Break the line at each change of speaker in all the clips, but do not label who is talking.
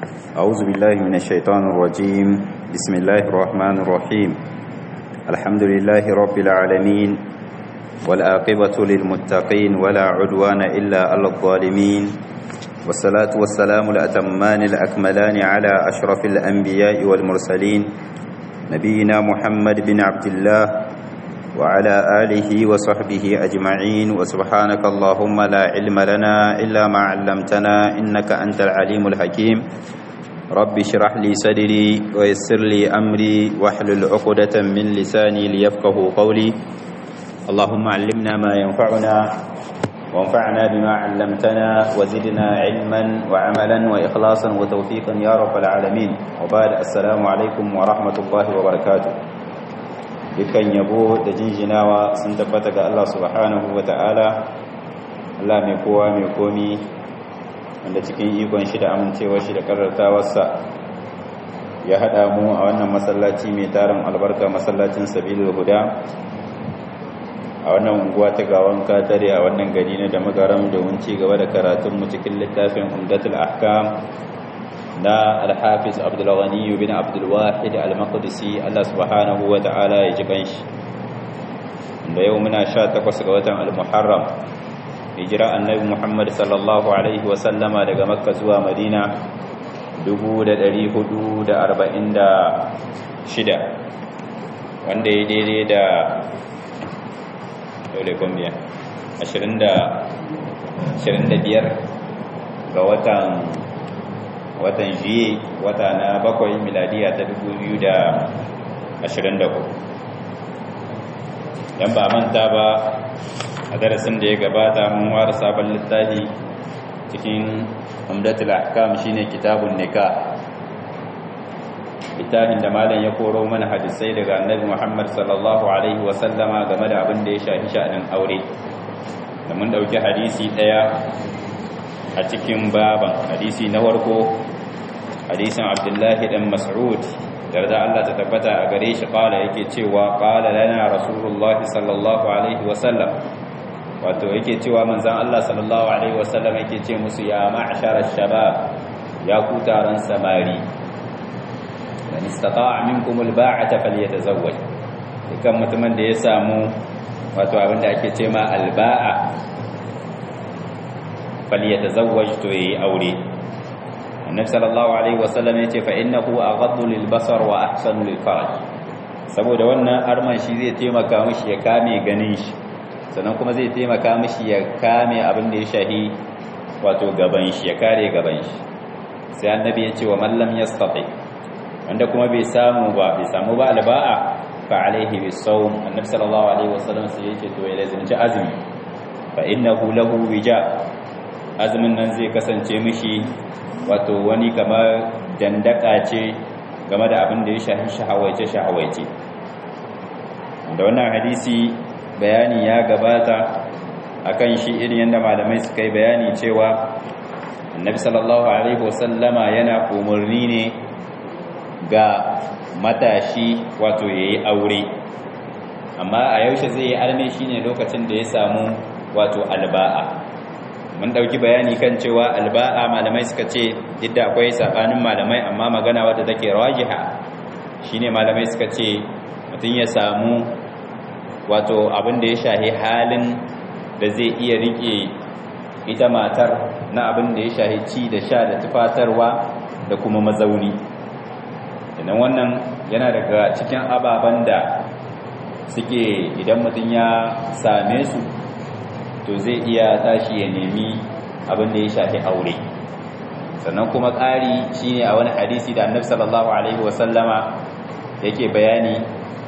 أعوذ بالله من الشيطان الرجيم بسم الله الرحمن الرحيم الحمد لله رب العالمين والآقبة للمتقين ولا عدوان إلا على الظالمين والصلاة والسلام الأتمان الأكملان على أشرف الأنبياء والمرسلين نبينا محمد بن عبد الله وعلى آله وصحبه أجمعين وسبحانك اللهم لا علم لنا إلا ما علمتنا إنك أنت العليم الحكيم رب اشرح لي صدري ويسر لي أمري واحلل عقدة من لساني ليفقه قولي اللهم علمنا ما ينفعنا وانفعنا بما علمتنا وزدنا علما وعملا وإخلاصا وتوفيقا يا رب العالمين وبعد السلام عليكم ورحمة الله وبركاته dukkan yabo da jinjinawa sun tabbata ga Allah subhanahu wa ta'ala Allah mai kowa mai komi wanda cikin ikon shi da amincewa shi da karartawarsa ya haɗa mu a wannan masallaci mai tarin albarka masallacin sabilul huda a wannan unguwa ta gawan katare a wannan gari na da magaram domin ci gaba da karatunmu cikin littafin umdatul ahkam na alhafiz abdulghani bin abdulwahid al-maqdisi Allah subhanahu wa ta'ala ya ji kanshi da yau muna 18 ga watan al-muharram hijira annabi muhammad sallallahu alaihi wa sallama daga makka zuwa madina 1446 wanda ya daidai da dole gombiya 25 ga watan watan juye wata na bakwai miladiya ta 2024 yan ba manta ba a darasin da ya gabata mun ware sabon littafi cikin umdatul ahkam shine kitabun nikah littafin da malam ya koro mana hadisai daga annabi Muhammad sallallahu alaihi wa sallama game da abin da ya shafi sha'anin aure da mun dauki hadisi daya a cikin baban hadisi na farko hadisin abdullahi dan mas'ud darda Allah ta tabbata a gare shi kala yake cewa kala lana rasulullahi sallallahu alaihi wasallam wato yake cewa manzon Allah sallallahu alaihi wasallam yake ce musu ya ma'shar shabab ya ku taron samari man istata'a minkum alba'ata falyatazawwaj dukan mutumin da ya samu wato abinda ake ce ma alba'a falyatazawwaj to yayi aure annabi sallallahu alaihi wasallam yace fa innahu aghaddu lil basar wa ahsanu lil faraj saboda wannan arman shi zai taimaka mishi ya kame ganin shi sannan kuma zai taimaka mishi ya kame abin da ya shahi wato gaban shi ya kare gaban shi sai annabi yace wa man lam yastati wanda kuma bai samu ba bai samu ba alba'a fa alaihi bisawm annabi sallallahu alaihi wasallam sai yace to ya lazimci azumi fa innahu lahu wija azumin nan zai kasance mishi wato wani kamar dandaka ce game da abin da ya shahi shahawaice-shahawaice da wannan hadisi bayani ya gabata akan shi irin yadda malamai suka yi bayani cewa annabi sallallahu alaihi wasallama yana umarni ne ga matashi wato ya yi aure amma a yaushe zai yi arme shine lokacin da ya samu wato alba'a mun dauki bayani kan cewa alba'a malamai suka ce idda akwai sabanin malamai amma magana wadda take rajiha shine malamai suka ce mutum ya samu wato abin da ya shahi halin da zai iya rike ita matar na abin da ya shahi ci da sha da tufatarwa da kuma mazauni idan wannan yana daga cikin ababen da suke idan mutum ya same su to zai iya tashi ya nemi abin da ya shafi aure sannan kuma ƙari shine a wani hadisi da annabi sallallahu alaihi wasallama yake bayani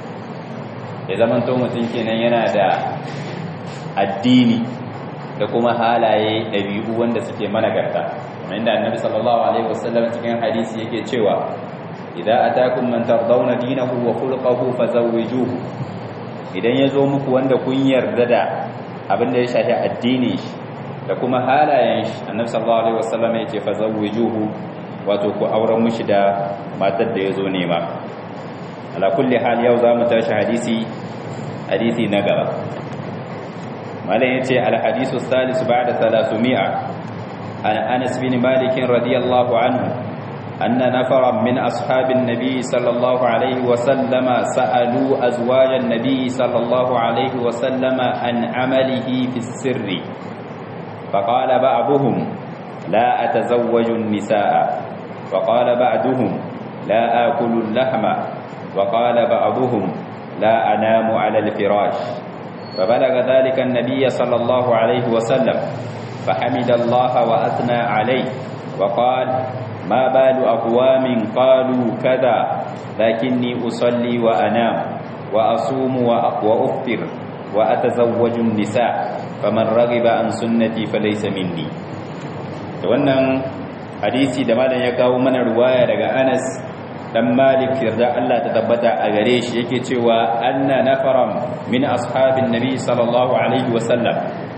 ya zamanto mutum kenan yana da addini da kuma halaye ɗabi'u wanda suke managarta kamar inda annabi sallallahu alaihi wasallam cikin hadisi yake cewa idza atakum man tardawna dinahu wa khuluquhu fazawwijuhu idan yazo muku wanda kun yarda da abin da ya shafi addini shi da kuma halayen shi annabi sallallahu alaihi wasallam ya ce fazawwijuhu wato ku auren mushi da matar da yazo nema ala kulli hal yau zamu tashi hadisi hadisi na gaba malam yace al hadisu salis ba'da 300 an Anas bin Malik radiyallahu anhu أن نفرا من أصحاب النبي صلى الله عليه وسلم سألوا أزواج النبي صلى الله عليه وسلم عن عمله في السر فقال بعضهم لا أتزوج النساء وقال بعضهم لا آكل اللحم وقال بعضهم لا أنام على الفراش فبلغ ذلك النبي صلى الله عليه وسلم فحمد الله وأثنى عليه وقال ما بال أقوام قالوا كذا لكني أصلي وأنام وأصوم وأفطر وأتزوج النساء فمن رغب عن سنتي فليس مني wannan hadisi da malam ya kawo mana ruwaya daga Anas dan Malik yarda Allah ta tabbata a gare shi yake cewa anna nafaram min ashabin nabi sallallahu alaihi wasallam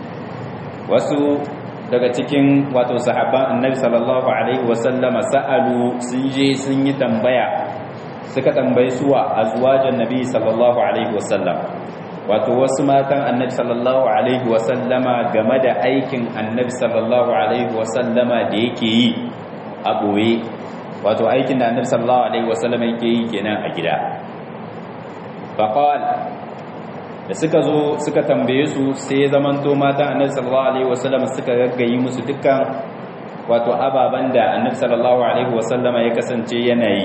wasu daga cikin wato sahabban annabi sallallahu alaihi wasallama sa'alu sun je sun yi tambaya suka tambayi suwa azwajan nabi sallallahu alaihi wasallam wato wasu matan annabi sallallahu alaihi wasallama game da aikin annabi sallallahu alaihi wasallama da yake yi a boye wato aikin da annabi sallallahu alaihi wasallama yake yi kenan a gida faqal da suka zo suka tambaye su sai zamanto matan annabi sallallahu alaihi wasallam suka gaggayi musu dukkan wato ababan da annabi sallallahu alaihi wasallam ya kasance yana yi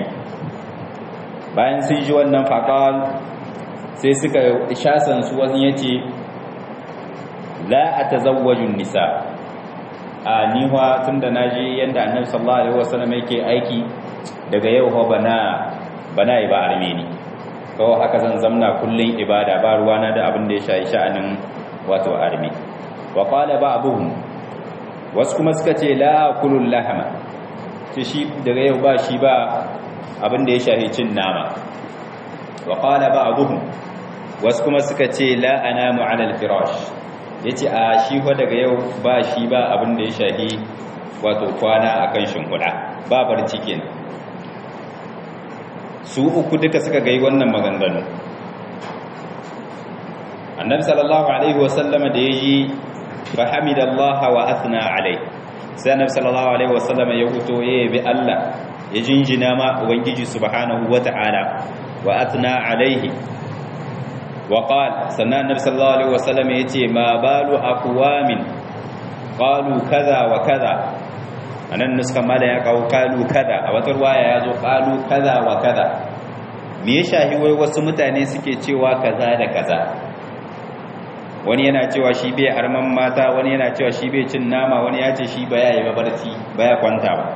bayan sun ji wannan faqal sai suka shasan su wani yace la atazawwaju nisa a niwa tunda naji yanda annabi sallallahu alaihi wasallam yake aiki daga yau ho bana bana yi ba armeni kawai haka zan zamna kullum ibada ba ruwana da abin da ya shayi sha'anin wato armi wa qala ba'dhum wasu kuma suka ce la kulul lahama ce shi daga yau ba shi ba abin da ya shayi cin nama wa qala ba'dhum wasu kuma suka ce la anamu 'ala al-firash yace a shi fa daga yau ba shi ba abin da ya shayi wato kwana akan shimfiɗa ba barci kenan su uku duka suka gai wannan maganganu annabi sallallahu alaihi wasallama da yayi fa hamidallaha wa athna alai sai annabi sallallahu alaihi wasallama ya fito ya yabi Allah ya jinjina ma ubangiji subhanahu wata'ala wa athna alaihi wa qala sannan annabi sallallahu alaihi wasallama yace ma balu aqwamin qalu kaza wa kaza anan nuskan mala ya kawo kalu kada a wata ruwaya ya zo kalu kaza wa kaza me ya shahi wai wasu mutane suke cewa kaza da kaza wani yana cewa shi bai arman mata wani yana cewa shi bai cin nama wani ya ce shi baya yi mabarci baya kwanta ba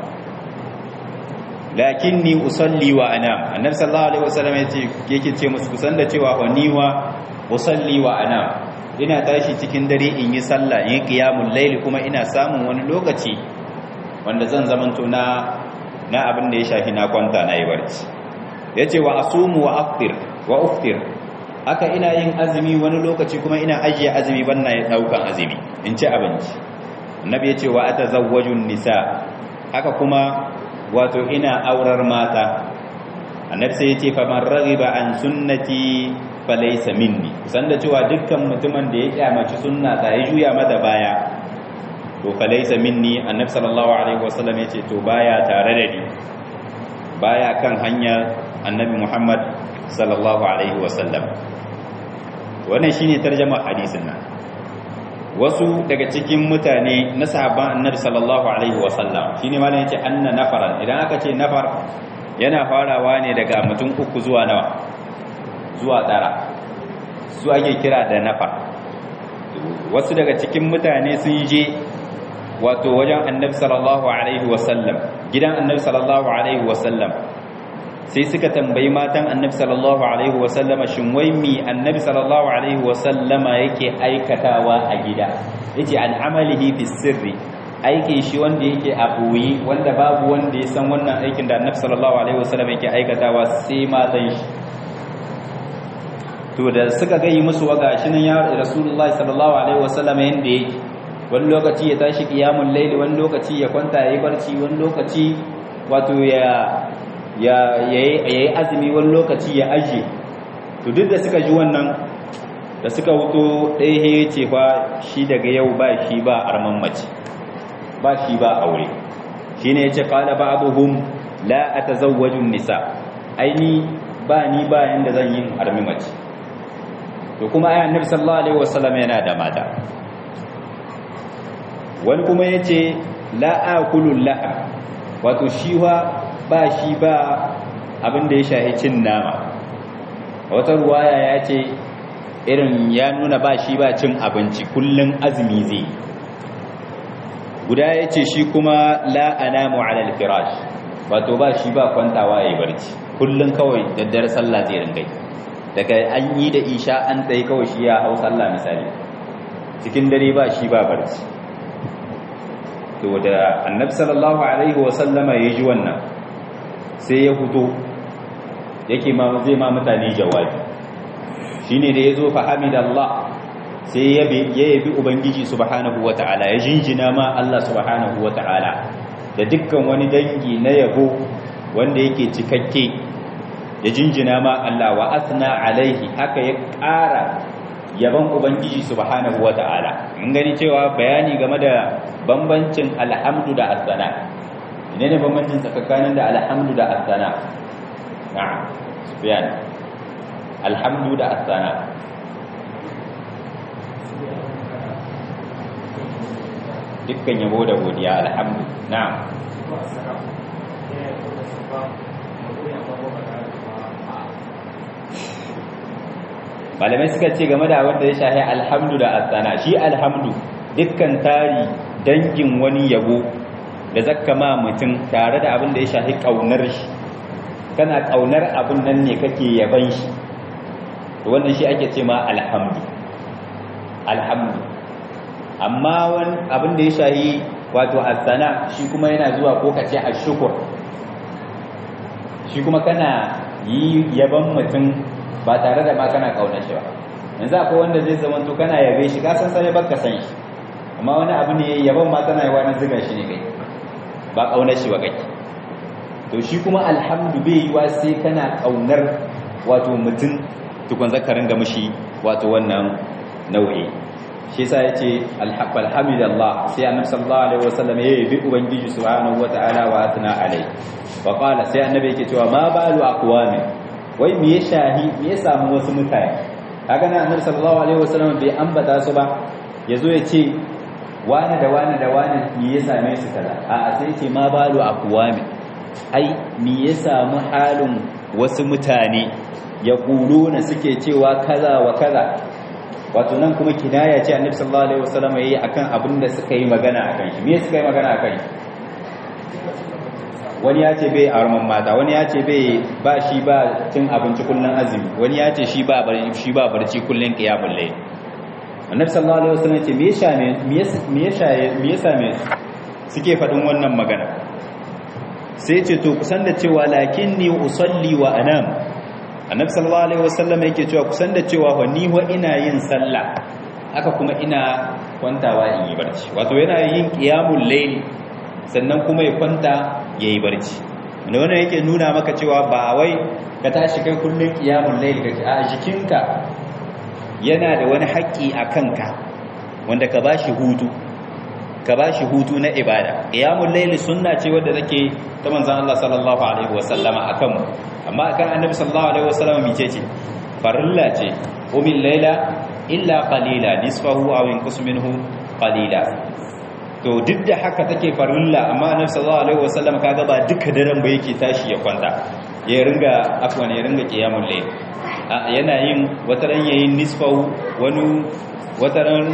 lakinni usalli wa anam annabi sallallahu alaihi wasallam yace yake ce musu kusan da cewa wani wa usalli wa anam ina tashi cikin dare in yi sallah in yi qiyamul layl kuma ina samun wani lokaci wanda zan zamanto na na abin da ya shafi na kwanta na yi barci yace wa asumu wa aftir wa uftir haka ina yin azumi wani lokaci kuma ina ajiye azumi banna ya daukan azumi in ci abinci annabi yace wa atazawwajun nisa haka kuma wato ina aurar mata annabi sai yace fa man raghiba an sunnati falaysa minni san da cewa dukkan mutumin da ya kyamaci sunna ta ya juya mata baya to falaysa minni annabi sallallahu alaihi wasallam yace to baya tare da ni baya kan hanya annabi Muhammad sallallahu alaihi wasallam wannan shine tarjuma hadisin nan wasu daga cikin mutane na sahabban annabi sallallahu alaihi wasallam shine malam yace anna nafaran idan aka ce nafar yana farawa ne daga mutum uku zuwa nawa zuwa tsara su ake kira da nafar wasu daga cikin mutane sun je wato wajen annabi sallallahu alaihi wasallam gidan annabi sallallahu alaihi wasallam sai suka tambayi matan annabi sallallahu alaihi wasallama shin wai mi annabi sallallahu alaihi wasallama yake aikatawa a gida yace an amalihi fi sirri aikin shi wanda yake a boye wanda babu wanda ya san wannan aikin da annabi sallallahu alaihi wasallama yake aikatawa sai matan shi to da suka ga yi musu waga shi nan ya rasulullahi sallallahu alaihi wasallama yanda yake wani lokaci ya tashi qiyamul layli wani lokaci ya kwanta yayi barci wani lokaci wato ya ya yi azumi wani lokaci ya ajiye to duk da suka ji wannan da suka wuto ɗaya ya ce fa shi daga yau ba shi ba arman mace ba shi ba aure shi ne ya ce ƙala ba abubuwan la atazawwaju nisa aini ba ni ba yanda zan yin armi mace to kuma ayan annabi sallallahu alaihi wasallam yana da mata wani kuma yace la akulu laha wato shi ba shi ba abin da ya shahi cin nama wata ruwaya ya ce irin ya nuna ba shi ba cin abinci kullum azumi zai guda ya ce shi kuma la'anamu alal firash wato ba shi ba kwantawa ya yi barci kullum kawai daddare sallah zai ringai daga an yi da isha an tsaye kawai shi ya hau sallah misali cikin dare ba shi ba barci to da annabi sallallahu alaihi wasallama ya ji wannan sai ya fito yake ma zai ma mutane jawabi shine da yazo fa hamidallah sai ya yabi ubangiji subhanahu wataala ya jinjina ma Allah subhanahu wataala da dukkan wani dangi na yabo wanda yake cikakke ya jinjina ma Allah wa asna alaihi haka ya ƙara yaban ubangiji subhanahu wataala mun gani cewa bayani game da bambancin alhamdu da asana ne bambancin tsakanin da alhamdu da asana na'am sufyan alhamdu da asana dukkan yabo da godiya alhamdu na'am malamai suka ce game da wanda ya shahi alhamdu da asana shi alhamdu dukkan tari dangin wani yabo da zakka ma mutum tare da abin da ya shahi kaunar shi kana kaunar abin nan ne kake yaban shi to wannan shi ake ce ma alhamdu alhamdu amma wani abin da ya shahi wato asana shi kuma yana zuwa ko kace ashukur shi kuma kana yi yaban mutum ba tare da ma kana kaunar shi ba yanzu akwai wanda zai zama to kana yabe shi ka san sai baka san shi amma wani abu ne yaban ma kana yi wani ziga shi ne kai ba kaunar shi ba kai to shi kuma alhamdu bai yi wa sai kana kaunar wato mutum tukun zakarin ga mushi wato wannan nau'i shi yasa yace alhamdulillah sai annabi sallallahu alaihi wasallam ya yi ubangiji subhanahu wataala wa atna alai wa qala sai annabi yake cewa ma balu aqwami wai me ya shahi me ya samu wasu mutane kaga nan annabi sallallahu alaihi wasallam bai ambata su ba yazo ya ce wani da wani da wani me ya same su kaza a sai ce ma balu aqwami ai me ya samu halin wasu mutane ya na suke cewa kaza wa kaza wato nan kuma kinaya ce annabi sallallahu alaihi wasallam yayi akan abin da suka yi magana akan shi me suka yi magana akan shi wani ya ce bai arman mata wani ya ce bai ba shi ba cin abinci kullun azumi wani ya ce shi ba bari shi ba barci kullun qiyamul layl annabi sallallahu alaihi wasallam ce me ya sha me ya sha me ya same suke fadin wannan magana sai ce to kusan da cewa lakinni usalli wa anam annabi sallallahu alaihi wasallam yake cewa kusan da cewa wa ni wa ina yin sallah haka kuma ina kwantawa in yi barci wato yana yin qiyamul layl sannan kuma ya kwanta yayi barci wanda wannan yake nuna maka cewa ba wai ka tashi kai kullun qiyamul layl kake a jikinka yana da wani haƙƙi a kanka wanda ka bashi hutu ka bashi hutu na ibada qiyamul layl sunna ce wadda take ta manzon Allah sallallahu alaihi wasallama akan mu amma akan annabi sallallahu alaihi wasallama mice ce farilla ce umil layla illa qalila nisfahu aw yanqus minhu qalila to duk da haka take farilla amma annabi sallallahu alaihi wasallam kaga ba duka daren ba yake tashi ya kwanta ya ringa afwan ya ringa qiyamul layl yana yin wataran yayin nisfahu wani wataran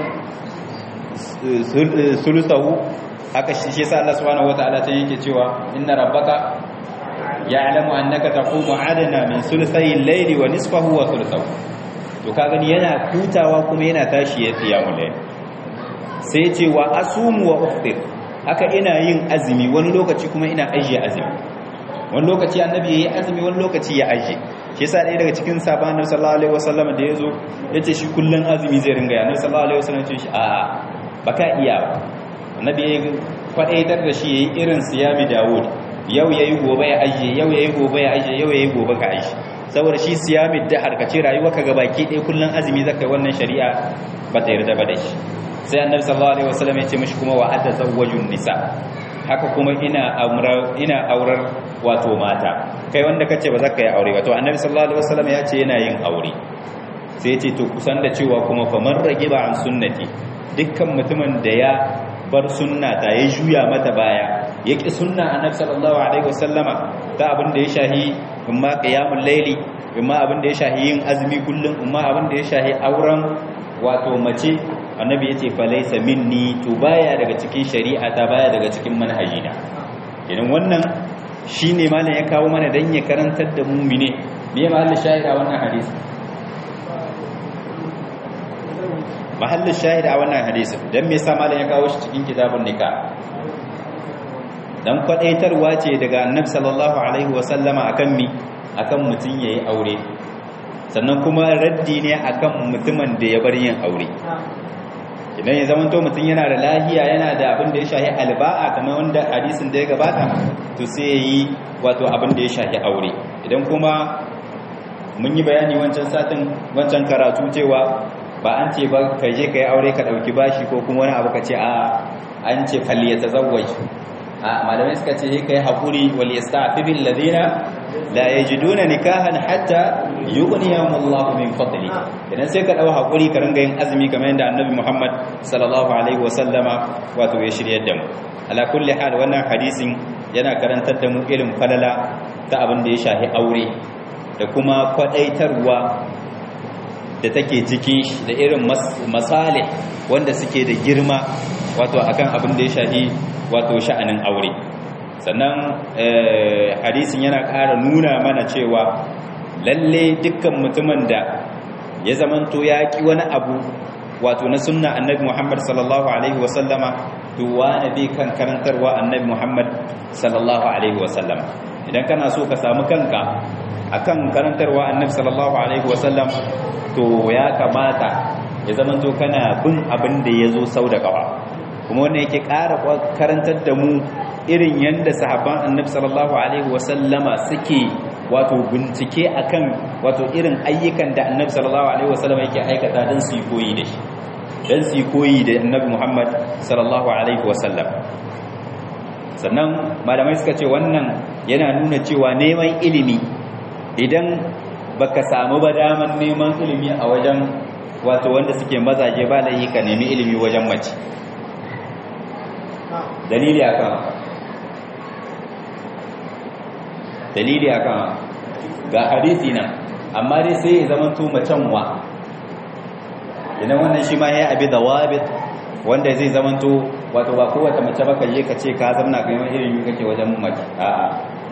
sulusahu haka shi yasa Allah subhanahu wataala ta yake cewa inna rabbaka ya'lamu annaka taqumu adana min sulusayil layli wa nisfahu wa thuluthahu to ka gani yana hutawa kuma yana tashi ya qiyamul layl sai ce wa asumu wa uftir haka ina yin azumi wani lokaci kuma ina ajiye azumi wani lokaci annabi yayi azumi wani lokaci ya ajiye shi yasa ɗaya daga cikin sahabban annabi sallallahu alaihi wasallam da yazo yace shi kullun azumi zai ringa annabi sallallahu alaihi wasallam ce shi a baka iya ba annabi ya kwadaitar da shi yayi irin siyami Dawud yau yayi gobe ya ajiye yau yayi gobe ya ajiye yau yayi gobe ka ajiye saboda shi siyami da harkace rayuwa ka gabaki ɗaya kullun azumi zakai wannan shari'a ba ta yarda ba da shi sai annabi sallallahu alaihi wasallam ya ce mishi kuma wa atazawwajun nisa haka kuma ina aurar ina aurar wato mata kai wanda kace ba za ka yi aure ba to annabi sallallahu alaihi wasallam ya ce yana yin aure sai ya ce to kusan da cewa kuma faman ragiba an sunnati dukkan mutumin da ya bar sunna ta ya juya mata baya ya ƙi sunna annabi sallallahu alaihi wasallama ta abin da ya shahi imma qiyamul layli imma abin da ya shahi yin azumi kullum imma abin da ya shahi auren wato mace annabi yace fa laysa minni to baya daga cikin shari'a ta baya daga cikin manhajina idan wannan shine malam ya kawo mana dan ya karantar da mu'mine me mahallin shahida wannan hadisi mahallin shahida a wannan hadisin dan me yasa malam ya kawo shi cikin kitabun nikah dan kwadaitarwa ce daga annabi sallallahu alaihi wasallama akan mi akan mutun yayi aure sannan kuma raddi ne akan mutumin da ya bar yin aure idan ya zamanto mutum yana da lahiya yana da abin da ya shahi alba'a kamar wanda hadisin da ya gabata to sai ya yi wato abin da ya shahi aure idan kuma mun yi bayani wancan satin wancan karatu cewa ba an ce ba ka je ka yi aure ka ɗauki bashi ko kuma wani abu ka ce a an ce falli ya tazawwaj a malamai suka ce ka yi haƙuri wal yastafi bil ladina la yajiduna nikahan hatta yughniyahumullahu min fadli idan sai ka dau haƙuri ka ringa yin azumi kamar yadda annabi Muhammad sallallahu alaihi wasallama wato ya shiryar da mu ala kulli hal wannan hadisin yana karantar da mu irin falala ta abin da ya shahi aure da kuma kwadaitarwa da take cikin shi da irin masale wanda suke da girma wato akan abin da ya shahi wato sha'anin aure sannan hadisin yana ƙara nuna mana cewa lalle dukkan mutumin da ya zamanto ya ƙi wani abu wato na sunna annabi Muhammad sallallahu alaihi wasallama to wani bi kan karantarwa annabi Muhammad sallallahu alaihi wasallama idan kana so ka samu kanka akan karantarwa annabi sallallahu alaihi wasallam to ya kamata ya zamanto kana bin abin da ya zo sau da kawa kuma wannan yake ƙara karantar da mu irin yadda sahabban annabi sallallahu alaihi wasallama suke wato bincike akan wato irin ayyukan da annabi sallallahu alaihi wasallama yake aikata don su yi koyi da shi don su yi koyi da annabi muhammad sallallahu alaihi wasallam sannan malamai suka ce wannan yana nuna cewa neman ilimi idan baka samu ba daman neman ilimi a wajen wato wanda suke mazaje ba da yi ka nemi ilimi wajen mace dalili akan dalili akan ga hadisi nan amma dai sai ya zama to macen wa idan wannan shi ma ya abi da wabit wanda zai zama to wato ba kowace mace ba ka je ka ce ka zamna ga yawan ilimi kake wajen mace a'a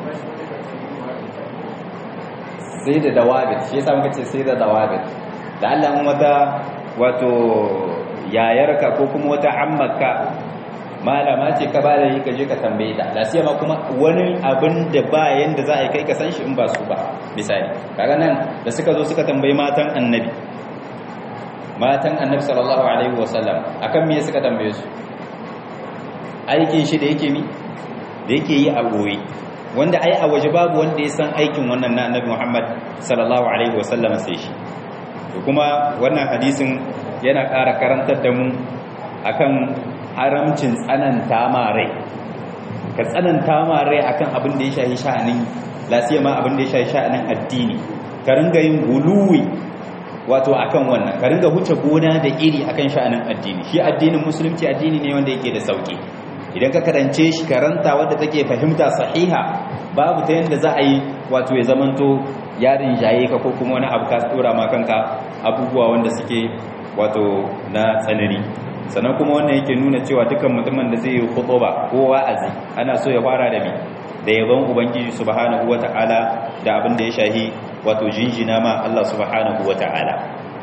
sai da dawabit shi yasa muka ce sai da dawabit da Allah wata wato yayarka ko kuma wata ammaka malama ce ka bada yi ka je ka tambaye ta lasiya ma kuma wani abin da ba yanda za a yi kai ka san shi in ba su ba misali kaga nan da suka zo suka tambayi matan annabi matan annabi sallallahu alaihi wasallam akan me suka tambaye su aikin shi da yake mi da yake yi a goyi wanda ai a waje babu wanda ya san aikin wannan na annabi Muhammad sallallahu alaihi wasallam sai shi to kuma wannan hadisin yana ƙara karantar da mu akan haramcin tsananta ma rai ka tsananta ma rai akan abin da ya shahi sha'anin lasiya ma abin da ya shahi sha'anin addini ka ringa yin guluwi wato akan wannan ka ringa huce gona da iri akan sha'anin addini shi addinin musulunci addini ne wanda yake da sauki idan ka karance shi karanta wadda take fahimta sahiha babu ta yanda za a yi wato ya zamanto yarin jaye ka ko kuma wani abu ka tsora ma kanka abubuwa wanda suke wato na tsanani sannan kuma wannan yake nuna cewa dukkan mutumin da zai yi khutuba ko wa'azi ana so ya fara da me da yaban ubangiji subhanahu wata'ala da abin da ya shahi wato jinjina ma Allah subhanahu wata'ala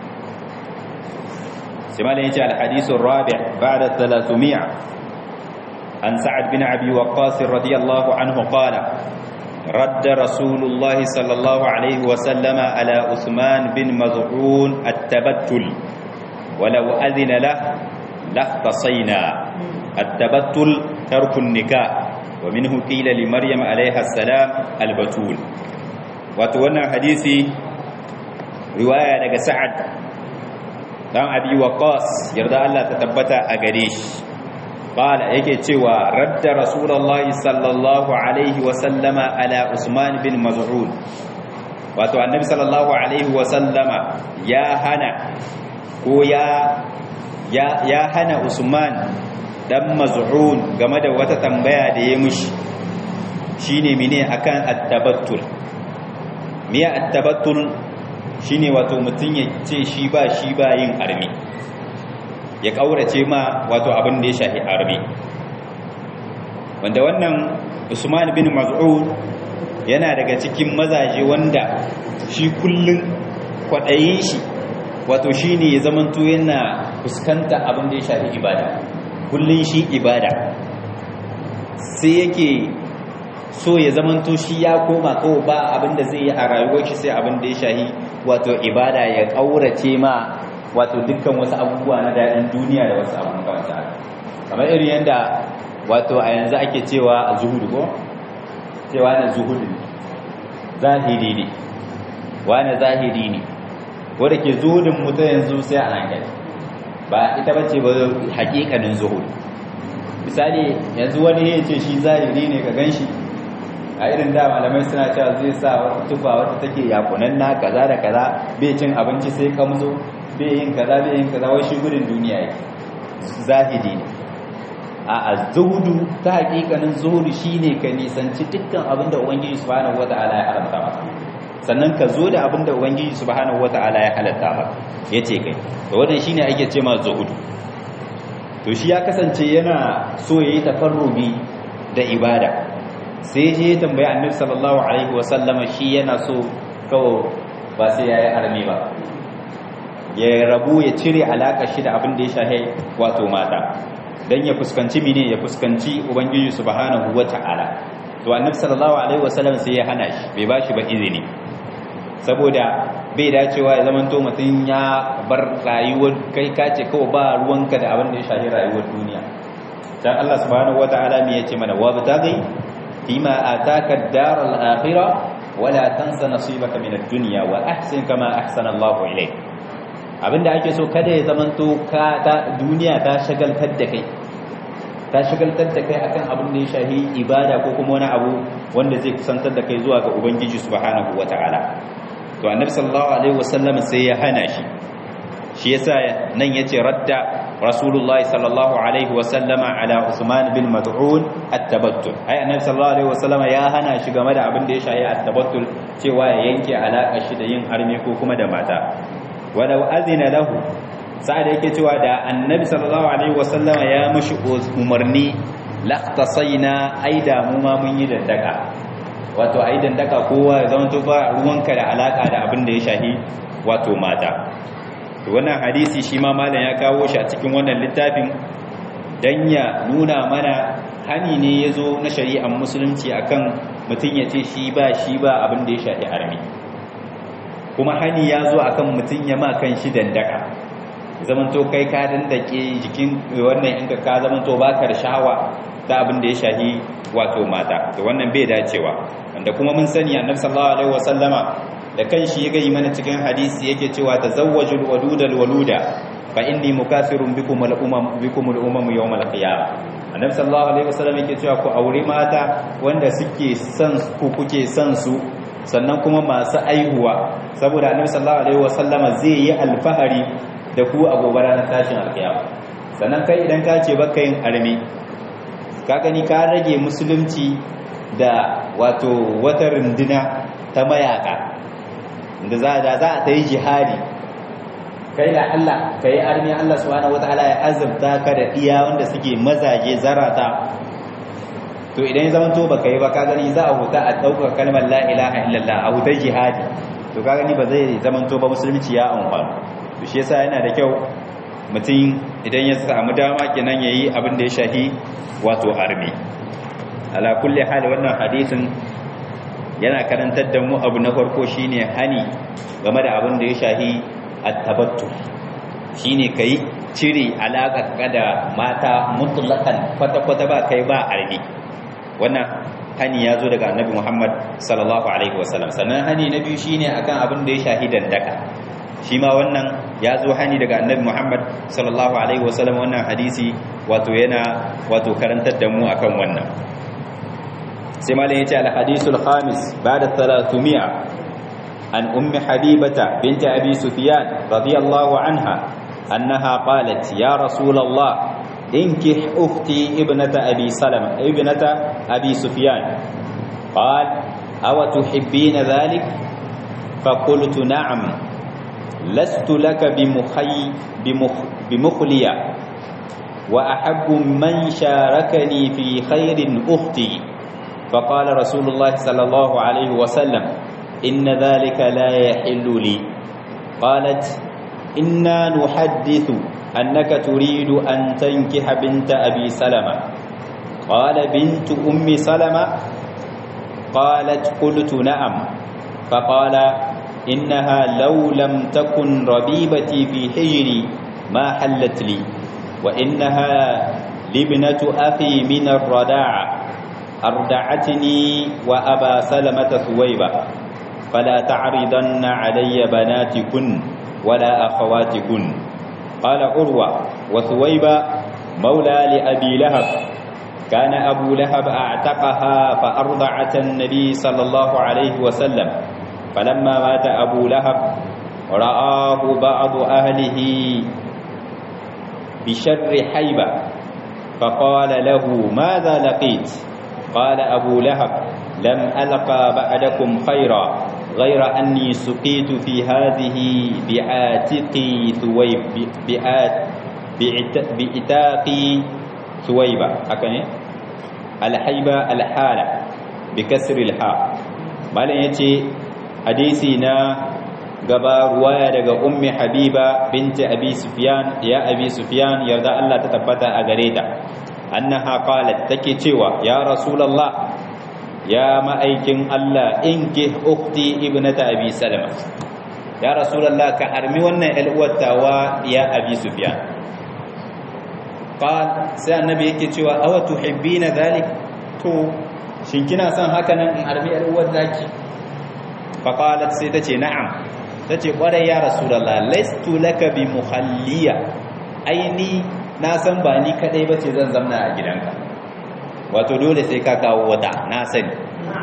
sai malam yace al-hadithu ar-rabi' ba'da 300 an sa'ad bin abi waqqas radiyallahu anhu qala رد رسول الله صلى الله عليه وسلم على عثمان بن مظعون التبتل ولو أذن له لاختصينا التبتل ترك النكاح ومنه قيل لمريم عليها السلام البتول وتوانا حديثي رواية لك سعد دام أبي وقاص يرضى الله تتبت أغريش qala yake cewa radda rasulullahi sallallahu alaihi wa sallama ala usman bin maz'un wato annabi sallallahu alaihi wa sallama ya hana ko ya ya ya hana usman dan maz'un game da wata tambaya da ya mushi shine mene akan at-tabattul miya at-tabattul shine wato mutun ya ce shi ba shi ba yin armi ya kaurace ma wato abin da ya shafi armi wanda wannan Usman bin Maz'ud yana daga cikin mazaje wanda shi kullun kwadayin shi wato shine ya zamanto yana fuskanta abin da ya shafi ibada kullun shi ibada sai yake so ya zamanto shi ya koma kawai ba abin da zai yi a rayuwar shi sai abin da ya shahi wato ibada ya kaurace ma wato dukkan wasu abubuwa na daɗin duniya da wasu abubuwan kawanta kamar irin yadda wato a yanzu ake cewa a zuhudu ko cewa na zuhudu zahiri ne wani zahiri ne wadda ke zuhudin mutu yanzu sai a hankali ba ita bace ba hakikanin zuhudu misali yanzu wani ya ce shi zahiri ne ka ganshi a irin da malamai suna cewa zai sa wata tufa wata take yakunan na kaza da kaza bai cin abinci sai kamzo bai yin kaza bai yin kaza wai shi gudun duniya yake zahidi ne a azuhudu ta hakikanin zuhudu shine ka nisanci dukkan abin da ubangiji subhanahu wataala ya haramta maka sannan ka zo da abin da ubangiji subhanahu wataala ya halatta maka yace kai to wannan shine ake ce ma zuhudu to shi ya kasance yana so yayi tafarrubi da ibada sai je ya tambaya annabi sallallahu alaihi wasallama shi yana so kawo ba sai yayi arme ba ya rabu ya cire alaka shi da abin da ya shahe wato mata dan ya fuskanci mine ya fuskanci ubangiji subhanahu wataala to annabi sallallahu alaihi wasallam sai ya hana shi bai bashi ba izini saboda bai dacewa ya zamanto mutum ya bar rayuwar kai kace kawai ba ruwanka da abin da ya shahi rayuwar duniya dan Allah subhanahu wataala me yace mana wa bataghi فيما آتاك الدار الآخرة ولا تنس نصيبك من الدنيا وأحسن كما أحسن الله إليك abinda ake so kada ya zamanto ka ta duniya ta shagaltar da kai ta shagaltar da kai akan abin da ya shahi ibada ko kuma wani abu wanda zai kusantar da kai zuwa ga ubangiji subhanahu wataala to annabi sallallahu alaihi wasallam sai ya hana shi shi yasa nan yace radda rasulullahi sallallahu alaihi wasallama ala usman bin mad'un at-tabattul ai annabi sallallahu alaihi wasallama ya hana shi game da abin da ya shahi at-tabattul cewa ya yanke alaka shi da yin harme ko kuma da mata walau azina lahu sa'ad yake cewa da annabi sallallahu alaihi wasallama ya mushi umarni laqtasaina ai da mu ma mun yi dandaka wato ai dandaka kowa ya zama to ba ruwanka da alaka da abin da ya shahi wato mata to wannan hadisi shi ma malam ya kawo shi a cikin wannan littafin dan ya nuna mana hani ne yazo na shari'ar musulunci akan mutum ya ce shi ba shi ba abin da ya shafi armi kuma hani ya zo akan mutum ya ma kan shi dandaka zamanto kai ka dandake jikin wannan inka ka zamanto baka da shawa da abin da ya shafi wato mata to wannan bai dacewa wanda kuma mun sani annabi sallallahu alaihi wasallama da kanshi ya gayi mana cikin hadisi yake cewa tazawwajul wadudal waluda fa inni mukathirun bikum al umam bikum al umam yawm al qiyamah annabi sallallahu alaihi wasallam yake cewa ku aure mata wanda suke son ku kuke son su sannan kuma masu aihuwa saboda annabi sallallahu alaihi wasallama zai yi alfahari da ku a gobe ranar tashin alkiyama sannan kai idan ka ce baka yin armi ka gani ka rage musulunci da wato wata runduna ta mayaka da za da za a ta yi jihadi kai da Allah ka yi armi Allah subhanahu wataala ya azabta ka da iya wanda suke mazaje zarata to idan ya zamanto baka yi ba ka gani za a huta a ɗaukar kalmar la ilaha illallah a hutar jihadi to ka gani ba zai zamanto ba musulunci ya amfani to shi yasa yana da kyau mutum idan ya samu dama kenan yayi abin da ya shahi wato armi ala kulli hali wannan hadisin yana karantar da mu abu na farko shine hani game da abin da ya shahi at-tabattu shine kai cire alaka da mata mutlaqan kwata-kwata ba kai ba armi wannan hani ya zo daga annabi Muhammad sallallahu alaihi wasallam sannan hani na biyu shine akan abin da ya shahi dandaka shi ma wannan ya zo hani daga annabi Muhammad sallallahu alaihi wasallam wannan hadisi wato yana wato karantar da mu akan wannan sai malam yace al hadisul khamis ba'da 300 an ummi habibata bint abi sufyan radiyallahu anha annaha qalat ya rasulullah inkih ukhti ibnata abi salama ibnata abi sufyan قال أو تحبين ذلك فقلت نعم لست لك بمخي بمخ بمخلية وأحب من شاركني في خير أختي فقال رسول الله صلى الله عليه وسلم إن ذلك لا يحل لي قالت إنا نحدث أنك تريد أن تنكح بنت أبي سلمة قال بنت أم سلمة قالت قلت نعم فقال إنها لو لم تكن ربيبتي في حجري ما حلت لي وإنها لابنة أخي من الرداعة أردعتني وأبا سلمة ثويبة فلا تعرضن علي بناتكن ولا أخواتكن قال عروة وثويبة مولى لأبي لهب كان أبو لهب أعتقها فأرضعت النبي صلى الله عليه وسلم فلما مات أبو لهب رآه بعض أهله بشر حيبة فقال له ماذا لقيت قال أبو لهب لم ألقى بعدكم خيرا غير أني سقيت في هذه بعاتقي ثويب بعات بإتاقي ثويبة هكذا الحيبة الحالة بكسر الحاء malam yace hadisi na gaba ruwaya daga ummi habiba binti abi sufyan ya abi sufyan yarda Allah ta tabbata a gare ta annaha qalat take cewa ya rasulullah ya ma'aikin Allah inki ukhti ibnata abi salama ya rasulullah ka armi wannan alwatawa ya abi sufyan qal sai annabi yake cewa aw tuhibbina dhalik to shin kina son haka nan in armi alwat zaki fa qalat sai tace na'am tace kwarai ya rasulullah laistu laka bi muhalliya aini na san ba ni kadai bace zan zamna a gidanka wato dole sai ka kawo wata na sani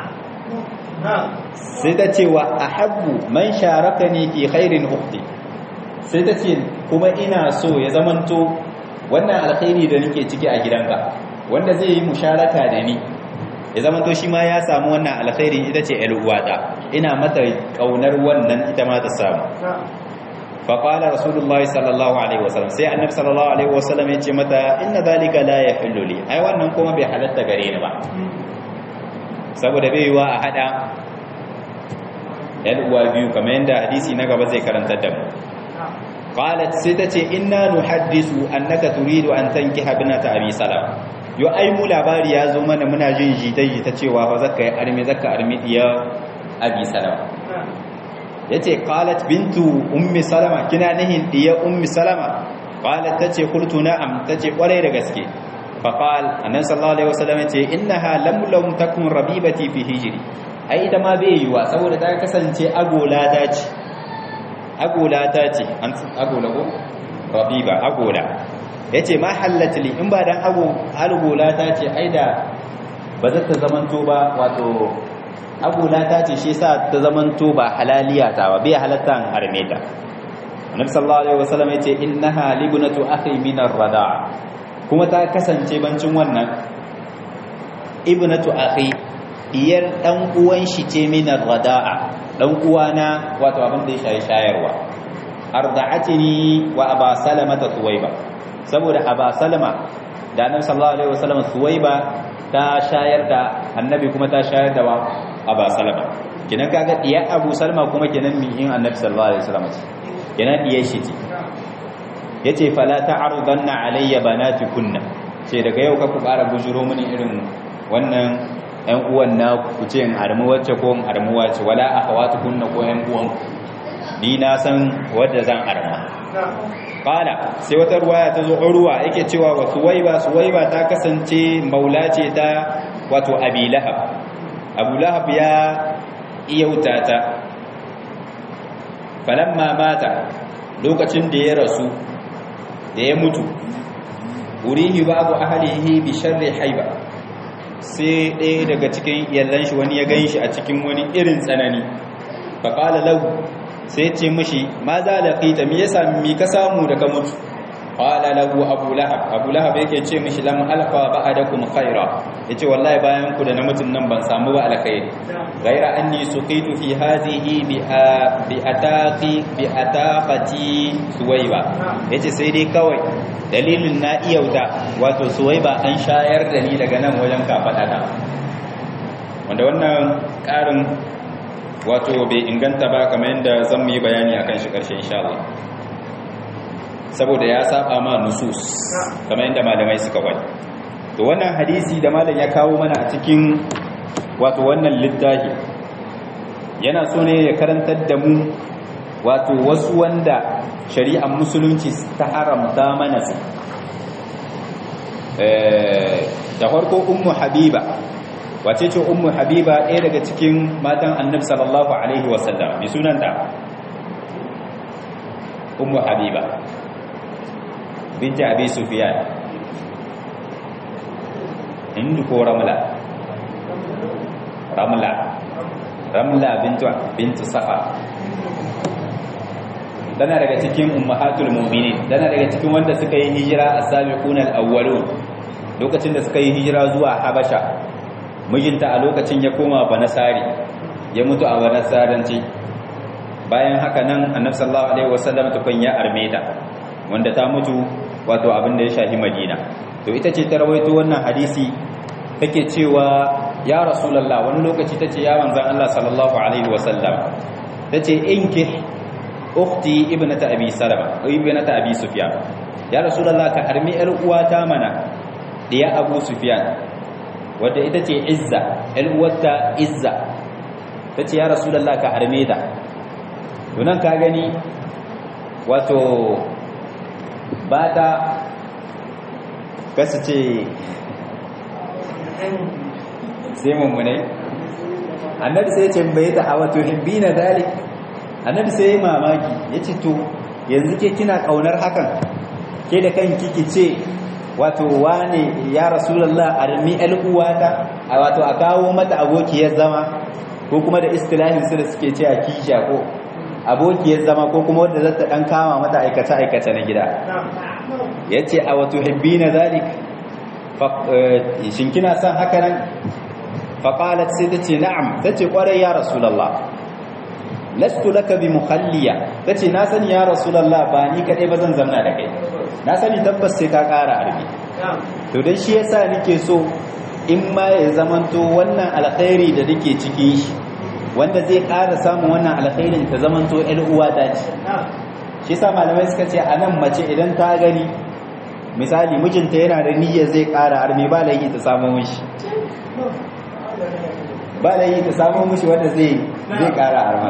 sai ta ce wa ahabbu man sharakani fi khairin ukhti sai ta ce kuma ina so ya zamanto wannan alkhairi da nake ciki a gidanka wanda zai yi musharaka da ni ya zamanto shi ma ya samu wannan alkhairi ita ce uwata ina mata kaunar wannan ita ma ta samu faƙalar rasulullahi sallallahu alaihi wasallam sai annabi sallallahu alaihi wasallam ya ce mata inna zalika la yahillu li ai wannan kuma bai halatta gare ni ba saboda bai yiwa a hada yan uwa biyu kamar yadda hadisi na gaba zai karantar da mu qalat sai ta ce inna nuhaddisu annaka turidu an tankiha binata abi salam yo ai mu labari ya zo mana muna jin jitaji ta cewa fa zakka yi armi zakka armi diya abi salam yace qalat bintu ummi salama kina nihin diya ummi salama qalat tace qultu na'am tace kwarai da gaske fa qal annabi sallallahu alaihi wasallam yace innaha lam lam takun rabibati fi hijri ai ita ma bai yiwa saboda ta kasance agola ta ce agola ta ce an agola ko rabiba agola yace ma hallatli in ba dan ago agola ta ce ai da ba za ta zamanto ba wato agola ta ce shi sa ta zamanto ba halaliya ta ba bai halatta an harme ta annabi sallallahu alaihi wasallam yace innaha libnatu akhi min ar-rada kuma ta kasance bancin wannan ibnatu akhi diyar dan uwan shi ce min ar-rada'a dan uwana wato abin da ya shayi shayarwa arda'atini wa aba salama ta suwaiba saboda aba salama da annabi sallallahu alaihi wasallam suwaiba ta shayar da annabi kuma ta shayar da wa aba salama kenan kaga diyar abu salama kuma kenan mihin annabi sallallahu alaihi wasallam ce kenan diyar shi ce yace fala ta'rudanna alayya banatikunna ce daga yau ka ku ƙara bujuro mini irin wannan ƴan uwan na ku ce in armu wacce ko in armu wacce wala akhawatukunna ko ƴan uwan ni na san wadda zan arma qala sai wata ruwaya ta zo urwa yake cewa wa suwaiba suwaiba ta kasance maula ce ta wato abi lahab abu lahab ya iyauta ta falamma mata lokacin da ya rasu da ya mutu urihi babu ahlihi bi sharri haiba sai ɗaya daga cikin yallan shi wani ya gan shi a cikin wani irin tsanani faƙala lahu sai ce mishi ma za da fita me yasa mi ka samu da ka mutu qala lahu abu lahab abu lahab yake ce mishi lam alqa ba'dakum khaira yace wallahi bayan ku da na mutun nan ban samu ba alkhairi ghaira anni suqitu fi hadhihi bi bi ataqi bi ataqati suwaiba yace sai dai kawai dalilin na iyauta wato suwaiba an shayar da ni daga nan wajen kafadata wanda wannan karin wato bai inganta ba kamar yadda zan mu yi bayani akan shi karshe insha Allah saboda ya saba ma nusus kamar yadda malamai suka wani to wannan hadisi da malam ya kawo mana a cikin wato wannan littafi yana so ne ya karantar da mu wato wasu wanda shari'ar musulunci ta haramta mana su da farko ummu habiba wace ce ummu habiba ɗaya daga cikin matan annabi sallallahu alaihi wasallam mai sunanta ummu habiba binti abi sufyan hindu ko ramla ramla ramla bintu bintu safa tana daga cikin ummahatul mu'minin tana daga cikin wanda suka yi hijira as-sabiquna al-awwalun lokacin da suka yi hijira zuwa habasha mijinta a lokacin ya koma banasari ya mutu a banasaranci bayan haka nan annabi sallallahu alaihi wasallam tukun ya armeta wanda ta mutu wato abin da ya shafi madina to ita ce ta rawaito wannan hadisi take cewa ya rasulullah wani lokaci tace ya manzon Allah sallallahu alaihi wasallam tace inki ukhti ibnata abi salama ibnata abi sufyan ya rasulullah ka armi yar uwata mana diya abu sufyan wadda ita ce izza yar uwarta izza tace ya rasulullah ka arme da to nan ka gani wato ba ta kasu ce sai mummunai annabi sai ce bai ta hawa to hibbi na dalik annabi sai yi mamaki ya ce to yanzu ke kina kaunar hakan ke da kan kiki ce wato wane ya rasulallah armi al'uwata a wato a kawo mata abokiyar zama ko kuma da istilahin su da suke ce a kisha ko abokiyar zama ko kuma wadda zata dan kama mata aikace-aikace na gida ya ce a wato hibbi na zalik shin kina son haka nan faƙalat sai ta ce na'am ta ce ƙwarai ya rasulallah lastu laka bi muhalliya ta ce na sani ya rasulallah ba ni kaɗai ba zan zamna da kai na sani tabbas sai ka ƙara arbi to don shi yasa nake so in ma ya zamanto wannan alkhairi da nake cikin shi wanda zai ƙara samun wannan alkhairin ta zamanto ƴar uwa ta ce shi yasa malamai suka ce a nan mace idan ta gani misali mijinta yana da niyyar zai ƙara arme ba laifi ta samu mishi ba laifi ta samu mishi wanda zai zai ƙara arma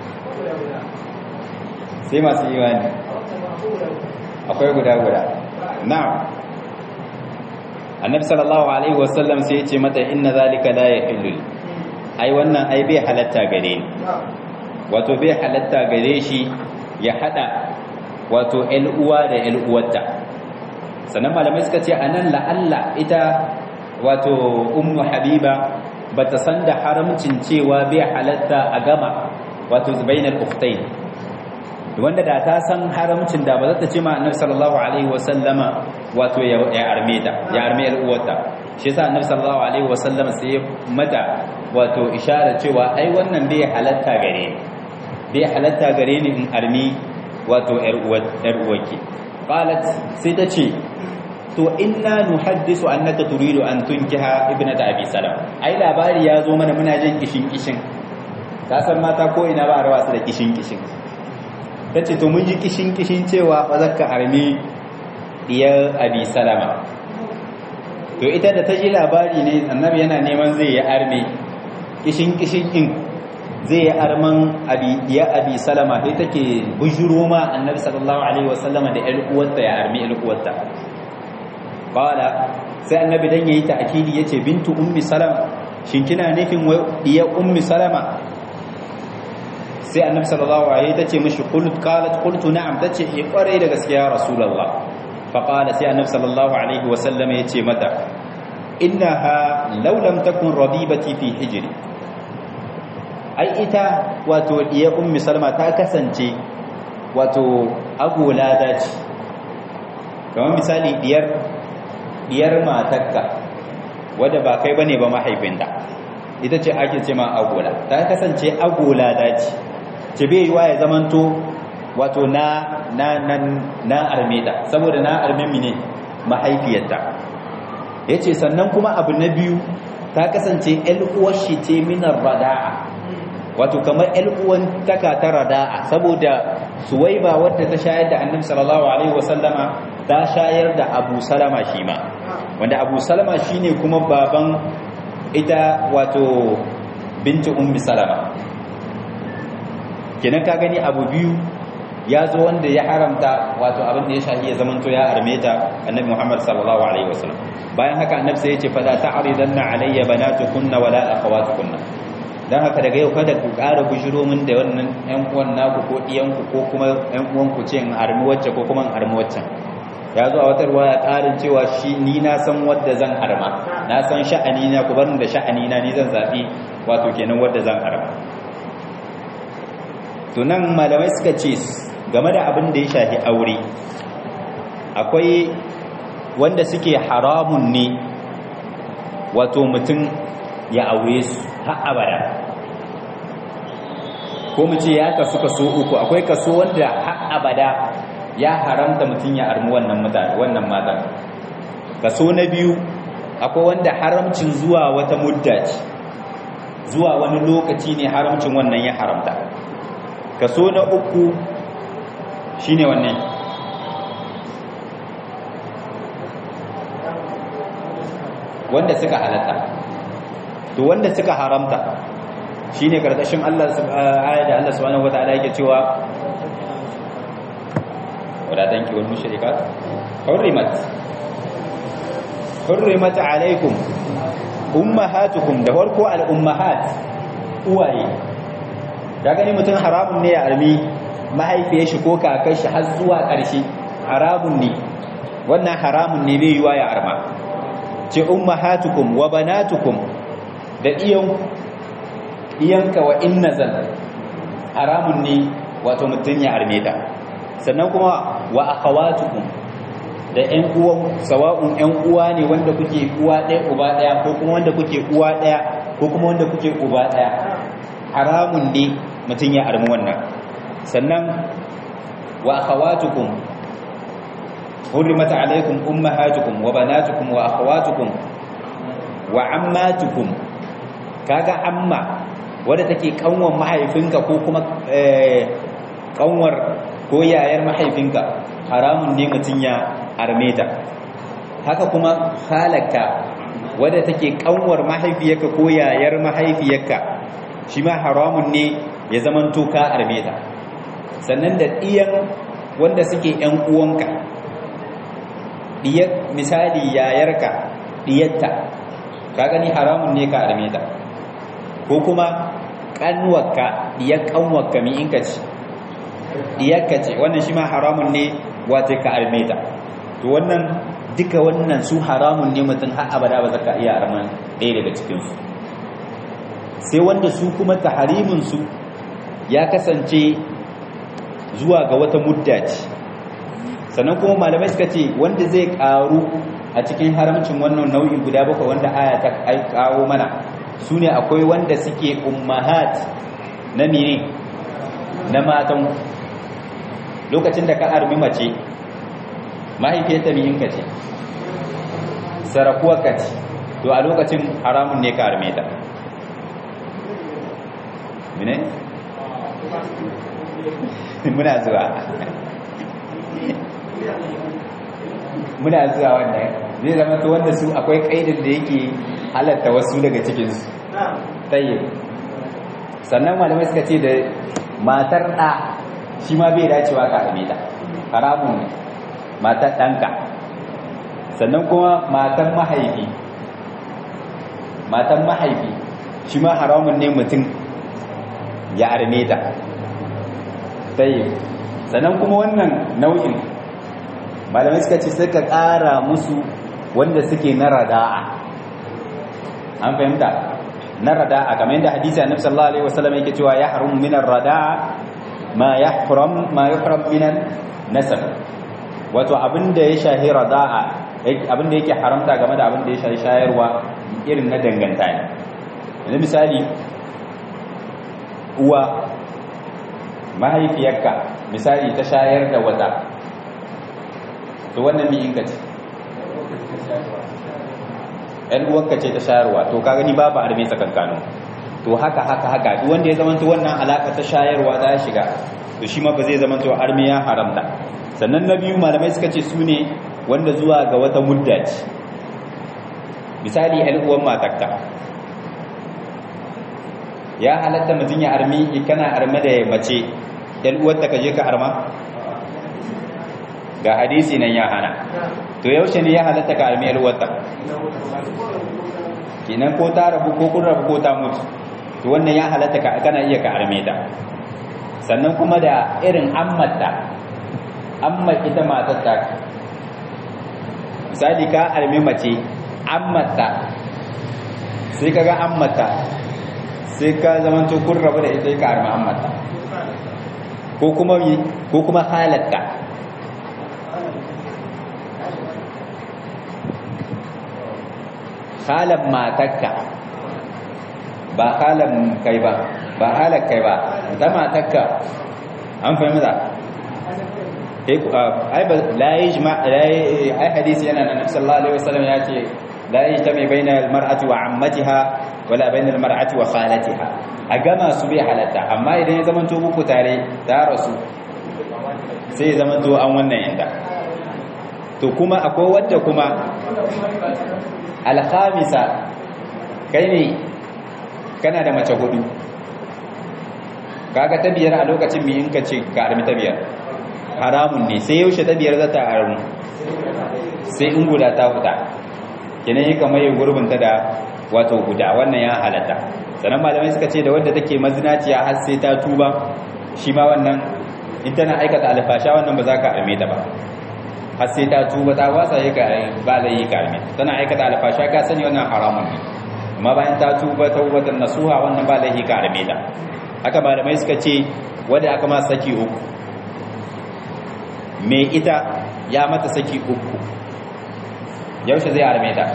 sai masu imani akwai guda guda na'am annabi sallallahu alaihi wasallam sai ya ce mata inna zalika la yahillu ai wannan ai bai halatta gare ni wato bai halatta gare shi ya hada wato ƴan uwa da ƴan uwarta sannan malamai suka ce anan la'alla ita wato ummu habiba bata san da haramcin cewa bai halatta a gama wato bainal ukhtayn wanda da ta san haramcin da ba za ta ce ma annabi sallallahu alaihi wasallama wato ya arme ta ya arme yar uwarta shi yasa annabi sallallahu alaihi wasallama sai mata wato isharar cewa ai wannan bai halatta gare ni bai halatta gare ni in armi wato yar uwar yar uwarki qalat sai ta ce to inna nuhaddisu annaka turidu an tunkiha ibnata abi salam ai labari ya zo mana muna jin kishin kishin ka san mata ko ina ba rawa su da kishin kishin tace to mun ji kishin kishin cewa fa zakka armi diyar abi salama to ita da ta ji labari ne annabi yana neman zai yi arme kishin kishin din zai yi arman abi diyar abi salama sai take bujuro ma annabi sallallahu alaihi wasallama da ƴar uwarta ya armi ƴar uwarta qala sai annabi dan yayi ta'kidi yace bintu ummi salama shin kina nufin wai diyar ummi salama sai annabi sallallahu alaihi tace mishi qult qalat qultu na'am tace eh kware da gaskiya rasulullah fa qala sai annabi sallallahu alaihi wasallam yace mata innaha law lam takun rabibati fi hijri ai ita wato diya ummi salma ta kasance wato agola dace kamar misali diyar diyar matarka wadda ba kai bane ba mahaifinta ita ce ake ce ma agola ta kasance agola dace ce bai yiwa ya zamanto wato na na na na armeta saboda na armemi ne mahaifiyarta yace sannan kuma abu na biyu ta kasance ƴan uwar shi ce minar rada'a wato kamar ƴan uwan taka ta rada'a saboda suwaiba wadda ta shayar da annabi sallallahu alaihi wasallama ta shayar da abu salama shi ma wanda abu salama shine kuma baban ita wato binti ummi salama kenan ka gani abu biyu ya zo wanda ya haramta wato abin da ya shahi ya zamanto ya armeta annabi Muhammad sallallahu alaihi wasallam bayan haka annabi sai ya ce fa la ta'ridanna alayya banatukunna wala akhawatukunna dan haka daga yau kada ku ƙara bujiro min da wannan ƴan uwan naku ko ɗiyan ku ko kuma ƴan uwan ku ce in armi wacce ko kuma in armi waccan ya zo a wata ruwaya ƙarin cewa shi ni na san wadda zan arma na san sha'ani na ku barin da sha'ani na ni zan zaɓi wato kenan wadda zan arma to nan malamai suka ce game da abin da ya shafi aure akwai wanda suke haramun ne wato mutum ya aure su har abada ko mu ce ya kasu kaso uku akwai kaso wanda har abada ya haramta mutum ya armi wannan mutane wannan matan kaso na biyu akwai wanda haramcin zuwa wata mudda ce zuwa wani lokaci ne haramcin wannan ya haramta kaso na uku shine wannan wanda suka halatta to wanda suka haramta shine karkashin Allah ayat da Allah subhanahu wataala yake cewa wala tanki wal mushrikat hurrimat hurrimat alaikum ummahatukum da farko al ummahat uwaye da gani mutum haramun ne ya armi mahaifiyar shi ko kakar shi har zuwa ƙarshe haramun ne wannan haramun ne bai yiwa ya arma ce ummahatukum wa banatukum da iyan iyanka wa innazal haramun ne wato mutum ya arme ta sannan kuma wa akhawatukum da ƴan uwan sawa'un ƴan uwa ne wanda kuke uwa ɗaya uba ɗaya ko kuma wanda kuke uwa ɗaya ko kuma wanda kuke uba ɗaya haramun ne mutum ya armi wannan sannan wa akhawatukum hurrimat alaykum ummahatukum wa banatukum wa akhawatukum wa ammatukum kaga amma wadda take kanwar mahaifinka ko kuma kanwar ko yayar mahaifinka haramun ne mutum ya armeta haka kuma halaka wadda take kanwar mahaifiyarka ko yayar mahaifiyarka shi ma haramun ne ya zaman ka armeta sannan da ɗiyan wanda suke ‘yan uwanka ɗiyar misali yayarka ɗiyarta ka gani haramun ne ka armeta ko kuma ƙanwarka ɗiyar ƙanwarka mi inka ce ɗiyarka ce wannan shi ma haramun ne wata ka armeta to wannan duka wannan su haramun ne mutum har abada ba zaka iya arman ɗaya daga cikinsu sai wanda su kuma tahariminsu ya kasance zuwa ga wata mudda ce sannan kuma malamai suka ce wanda zai karu a cikin haramcin wannan nau'i guda bakwai wanda aya ta kawo mana su ne akwai wanda suke ummahat na mene na matan lokacin da ka armi mace mahaifiyarta miyinka ce sarakuwarka ce to a lokacin haramun ne ka arme ta mene? muna zuwa muna zuwa wannan zai zama to wanda su akwai kaidin da yake halatta wasu daga cikinsu tsaye sannan malamai suka ce da matar ɗa shi ma bai dacewa ka arme ta haramun ne matar ɗanka sannan kuma matan mahaifi matan mahaifi shi ma haramun ne mutum ya arme ta sai sannan kuma wannan nau'in malamai suka ce suka ƙara musu wanda suke na rada'a an fahimta na rada'a kamar yadda hadisi annabi sallallahu alaihi wasallam yake cewa ya harum min ar-rada'a ma yahram ma yahram min nasab wato abinda ya shahi rada'a abinda yake haramta game da abinda ya shahi shayarwa irin na danganta ne yanzu misali uwa mahaifiyarka misali ta shayar da wata to wannan mi inka ce ‘yan uwanka ce ta shayarwa to ka gani babu arme tsakankanu to haka haka haka duk wanda ya zamanto wannan alaka ta shayarwa ta shiga to shi ma ba zai zamanto arme ya haramta sannan na biyu malamai suka ce su ne wanda zuwa ga wata mudda ce misali ‘yan uwan matakka ya halatta mutum ya armi kana arme da mace ‘yan uwarta ka je ka arma ga hadisi nan ya hana to yaushe ne ya halatta ka armi ‘yan uwarta kinan ko ta rabu ko kun rabu ko ta mutu to wannan ya halatta ka kana iya ka arme ta sannan kuma da irin ammata amma ita matar ta misali ka arme mace ammata sai kaga ammata sai ka zamanto kun rabu da ita ka arme ammata ko kuma ko kuma halatta halan matakka ba halan kai ba ba halan kai ba ta matakka an fahimta ai ba la yajma ai hadisi yana nan sallallahu alaihi wasallam ya ce la yajtami baina almar'ati wa ammatiha wala baina almar'ati wa khalatiha a gama su bai halatta amma idan ya zamanto muku tare ta rasu sai ya zamanto an wannan yanda to kuma akwai wadda kuma alhamisa kai ne kana da mace hudu kaga ta biyar a lokacin mi in ka ce ka armi ta biyar haramun ne sai yaushe ta biyar za ta armu sai in guda ta huta kenan yi kamar yin gurbinta da wato guda wannan ya halatta sannan malamai suka ce da wadda take mazinaciya har sai ta tuba shi ma wannan in tana aikata alfasha wannan ba za ka arme ta ba har sai ta tuba ta wasa yi ka ba da yi karmi tana aikata alfasha ka sani wannan haramun ne amma bayan ta tuba taubatan nasuha wannan ba da yi karme ta haka malamai suka ce wanda aka ma saki uku me ita ya mata saki uku yaushe zai arme ta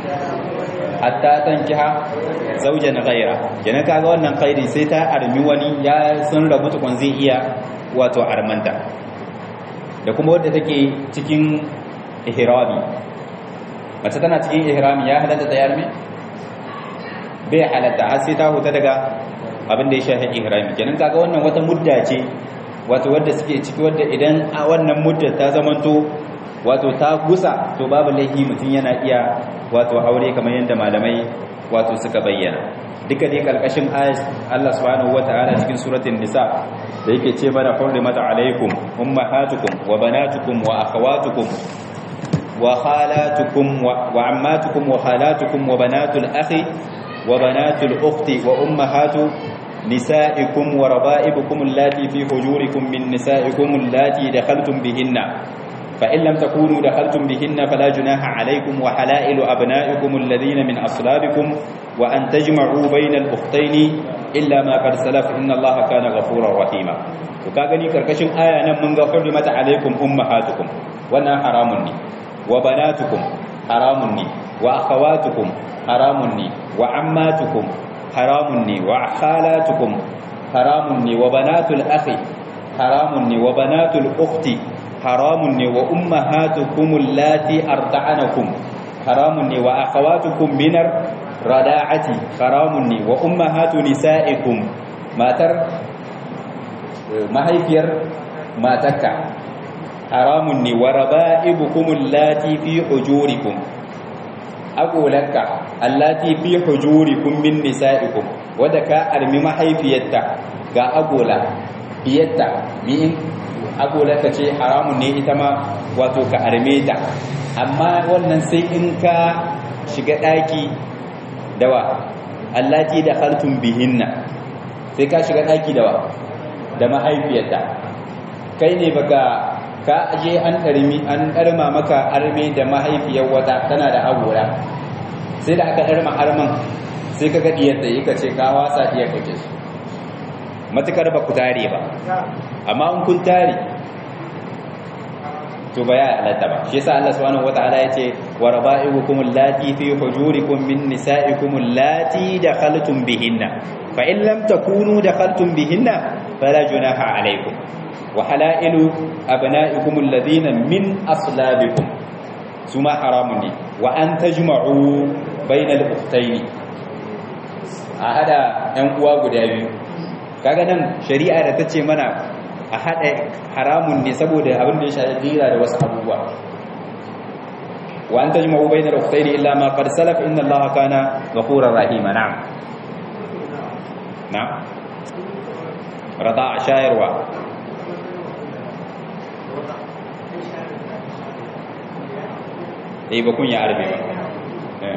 hatta tankiha zaujan ghaira kenan kaga wannan khairi sai ta armi wani ya sun rabu tukun zai iya wato armanta da kuma wadda take cikin ihrami mace tana cikin ihrami ya halatta ta yarmi bai halatta har sai ta huta daga abin da ya shafi ihrami kenan kaga wannan wata mudda ce wato wadda suke ciki wadda idan a wannan mudda ta zamanto wato ta gusa to babu laifi mutum yana iya wato aure kamar yadda malamai wato suka bayyana duka dai kalkashin ayat Allah subhanahu wataala cikin suratul nisa da yake ce mana hurrimat alaikum ummahatukum wa banatukum wa akhawatukum wa khalatukum wa ammatukum wa khalatukum wa banatul akhi wa banatul ukhti wa ummahatu nisaikum wa raba'ibukum allati fi hujurikum min nisaikum allati dakhaltum bihinna فإن لم تكونوا دخلتم بهن فلا جناح عليكم وحلائل أبنائكم الذين من أصلابكم وأن تجمعوا بين الأختين إلا ما قد سلف إن الله كان غفورا رحيما وكاغني كركشن آية من حرمت عليكم أمهاتكم وانا حرام وبناتكم حرام وأخواتكم حرام وعماتكم حرام وخالاتكم حرام وبنات الأخ حرام وبنات الأخت haramun ne wa ummahatukum allati arda'anakum haramun ne wa akhawatukum minar rada'ati haramun ne wa ummahatu nisa'ikum matar mahaifiyar matarka haramun ne wa raba'ibukum allati fi hujurikum agolaka allati fi hujurikum min nisa'ikum wanda ka armi mahaifiyarta ga agola biyarta min agolarka ce haramun ne ita ma wato ka arme ta amma wannan sai in ka shiga ɗaki dawa allati da haltun bihinna sai ka shiga ɗaki da wa da mahaifiyarta kai ne baka ka aje an ɗarmi an ɗarma maka arme da mahaifiyar wata tana da agora sai da aka ɗarma arman sai ka ga diyarta yi ka ce ka wasa diyar kake su matukar ba ku tare ba amma in kun tare to ba ya halatta ba shi yasa Allah subhanahu wataala yace wa raba'ibukum allati fi hujurikum min nisa'ikum allati dakhaltum bihinna fa in lam takunu dakhaltum bihinna fala junaha alaykum wa halailu abna'ikum alladhina min aslabikum suma haramun ne wa an tajma'u bainal ukhtayn a hada yan uwa guda biyu kaga nan shari'a da tace mana a haɗa haramun ne saboda abin da ya shafi dira da wasu abubuwa wa an tajma'u bayna al-ukhtayn illa ma qad salaf inna allaha kana ghafurar rahima na'am na'am rada shayarwa eh ba kun ya arbe ba eh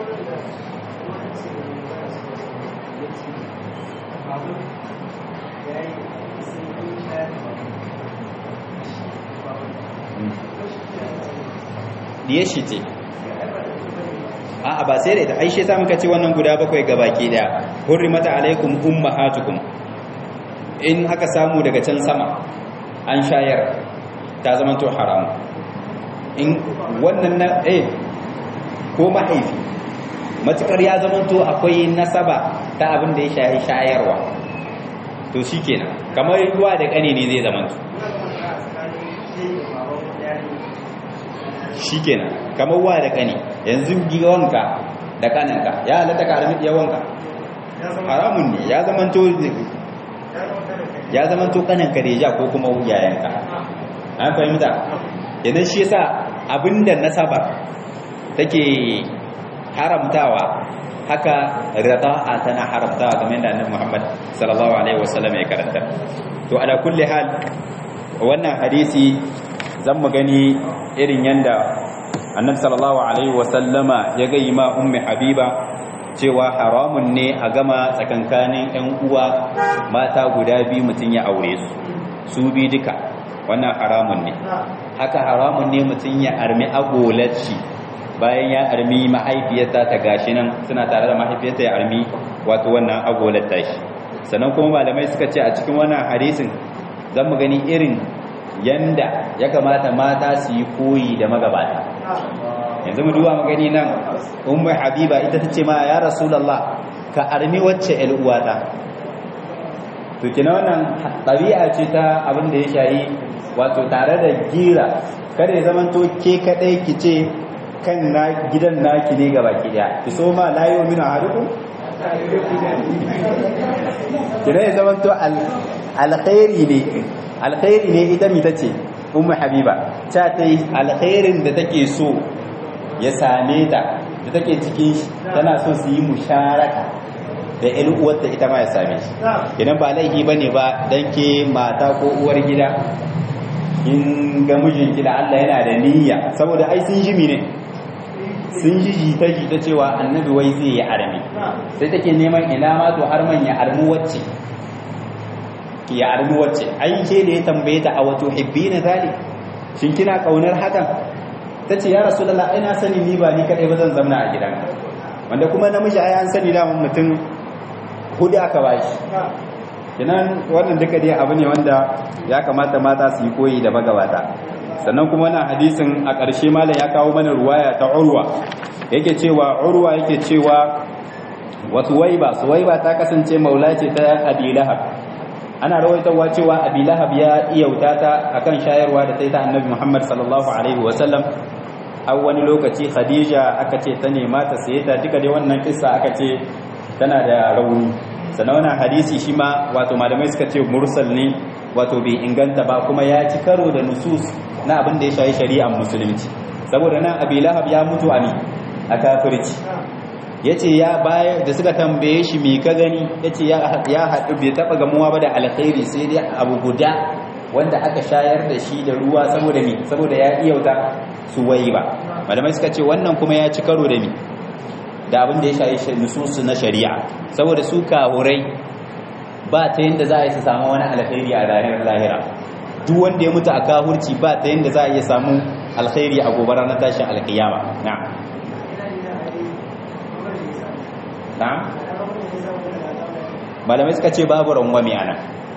diye shi ce a'a ba sai da ita aishe ta muka ce wannan guda bakwai ga baki daya hurrimata alaikum ummahatukum in aka samu daga can sama an shayar ta zama to haramu in wannan na eh ko mahaifi matukar ya zama to akwai nasaba ta abin da ya shayi shayarwa to shikenan kamar ruwa da kane ne zai zama to shikenan kamar wa da kani yanzu giwanka da kaninka ya halatta ka harami yawanka haramun ne ya zamanto ya zamanto kaninka da ya ko kuma yayanka an fahimta yanar shi yasa abinda nasaba take haramtawa haka rada'a tana haramtawa kamar yadda annabi Muhammad sallallahu alaihi wasallam ya karanta to ala kulli hal wannan hadisi zan mu gani irin yanda annabi sallallahu alaihi wasallama ya ga ma ummi habiba cewa haramun ne a gama tsakankanin ƴan uwa mata guda biyu mutun ya aure su su bi duka wannan haramun ne haka haramun ne mutun ya armi agolacci bayan ya armi mahaifiyarta ta gashi nan suna tare da mahaifiyarta ya armi wato wannan agolar tashi sannan kuma malamai suka ce a cikin wannan hadisin zan mu gani irin yanda ya kamata mata su yi koyi da magabata yanzu mu duba magani nan ummu habiba ita tace ma ya rasulullah ka armi wacce el uwata to kina wannan tabi'a ce ta abin da ya shayi wato tare da gira kada ya zamanto ke kadai kice kan na gidan naki ne gaba ki daya ki so ma la yu'minu ahadukum kina ya zamanto alkhairi ne alkhairi ne ita mi tace ummu habiba ta ta yi alkhairin da take so ya same ta da take cikin shi tana so su yi musharaka da ƴan uwarta ita ma ya same shi idan ba laifi bane ba dan ke mata ko uwar gida in ga mijinki da Allah yana da niyya saboda ai sun jimi ne sun ji jita jita cewa annabi wai zai yi armi sai take neman ina ma to har man ya armu wacce ya armi wacce ai ke da ya tambaye ta a wato hibbina zali shin kina kaunar hakan tace ya rasulullah ai na sani ni ba ni kadai ba zan zamna a gidan wanda kuma namiji ai an sani da mutum hudu aka bashi kinan wannan duka dai abu ne wanda ya kamata mata su yi koyi da magabata sannan kuma wannan hadisin a ƙarshe malam ya kawo mana ruwaya ta urwa yake cewa urwa yake cewa wa suwaiba suwaiba ta kasance maula ce ta abi lahab ana rawaitawa cewa abi lahab ya iyauta ta akan shayarwa da ta yi ta annabi muhammad sallallahu alaihi wasallam a wani lokaci khadija aka ce ta nema ta saye ta duka dai wannan kissa aka ce tana da rauni sannan wannan hadisi shi ma wato malamai suka ce mursal ne wato bai inganta ba kuma ya ci karo da nusus na abin da ya shayi shari'ar musulunci saboda nan abi lahab ya mutu a ni a kafirci ya ce ya bayar da suka tambaye shi mai ka gani ya ce ya haɗu bai taɓa gamuwa ba da alkhairi sai dai abu guda wanda aka shayar da shi da ruwa saboda mi saboda ya iyauta su wai ba malamai suka ce wannan kuma ya ci karo da mi da abin da ya shayi nususu na shari'a saboda su kahurai ba ta yanda za a yi su samu wani alkhairi a ranar lahira duk wanda ya mutu a kahurci ba ta yanda za a iya samu alkhairi a gobe ranar tashin alkiyama na'am na'am malamai suka ce babu rangwame ana